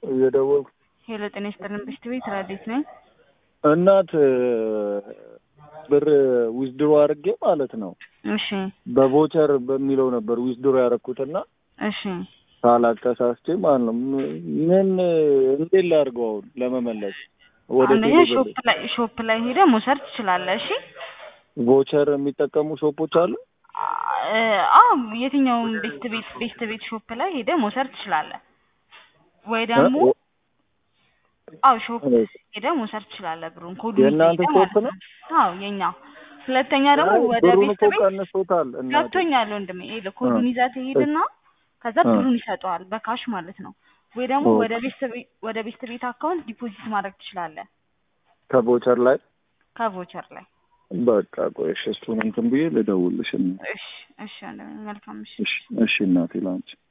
እየደወልኩ ሄሎ ጤና ይስጥልን ብሽት ቤት ራዴት ነኝ። እናት ብር ዊዝድሮ አድርጌ ማለት ነው እሺ በቮቸር በሚለው ነበር ዊዝድሮ ያደረኩትና እሺ ሳላቅ ተሳስቼ ማለት ነው። ምን እንዴት ላድርገው አሁን ለመመለስ ወደ አንደኛ ቴሌ ሾፕ ብር? ላይ ሾፕ ላይ ሄደ መውሰድ ትችላለህ። እሺ ቮቸር የሚጠቀሙ ሾፖች አሉ? አ- አዎ የትኛውም ቤስት ቤት ቤስት ቤት ሾፕ ላይ ሄደ መውሰድ ትችላለህ። ወይ ደግሞ እ? አዎ ሾፕ እ? ሄደ መውሰድ ትችላለህ። ብሩን ኮዱ የእናንተ ሾፕ ነው? አዎ የኛ። ሁለተኛ ደግሞ አይ፣ ወደ ብሩን ቤስት እኮ ቤት ቀንሶታል እናቴ። ገብቶኛል ወንድሜ። ይኸውልህ ኮዱን ይዘህ ትሄድና ከዛ እ። ብሩን ይሰጠዋል በካሽ ማለት ነው። ወይ ደግሞ ኦኬ። ወደ ቤስት ቤት ወደ ቤስት ቤት አካውንት ዲፖዚት ማድረግ ትችላለህ ከቮቸር ላይ ከቮቸር ላይ። በቃ ቆይ እሺ፣ እሱን እንትን ብዬ ልደውልሽ። እና- እሺ እሺ ወንድሜ መልካም እሺ። እሺ እሺ እናቴ ላንቺ